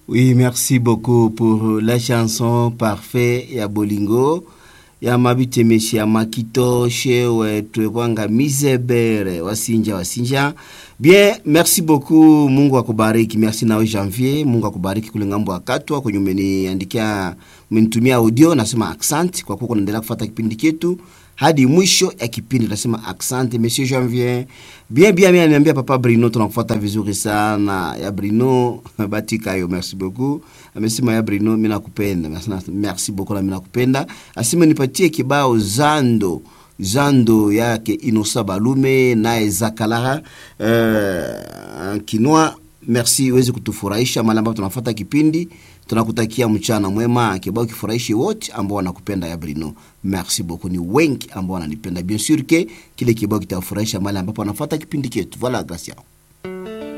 Oui, merci beaucoup pour la chanson Parfait ya Bolingo ya mabitemeshi ya makitoshe wetu kwanga misebere wasinja wasinja bien merci beaucoup mungu akubariki merci nawe janvier mungu akubariki kule ngambo ya katwa kwenye umeniandikia umenitumia audio nasema accent kwa kuwa unaendelea kufuata kipindi chetu hadi mwisho ya kipindi nasema accent monsieur janvier bien bien bien niambia papa brino tunakufuata vizuri sana ya brino batikayo merci beaucoup amesema ya brino mi nakupenda Merci- merci beaucoup na mi nakupenda asema nipatie kibao zando zando yake inosa balume naye zakalara uh, kinwa merci uweze kutufurahisha mali ambapo tunafuata kipindi tunakutakia mchana mwema kibao kifurahishi wote ambao wanakupenda ya brino merci beaucoup ni wengi ambao wananipenda bien sûr ke kile kibao kitawafurahisha mali ambapo wanafuata kipindi chetu voilà gracia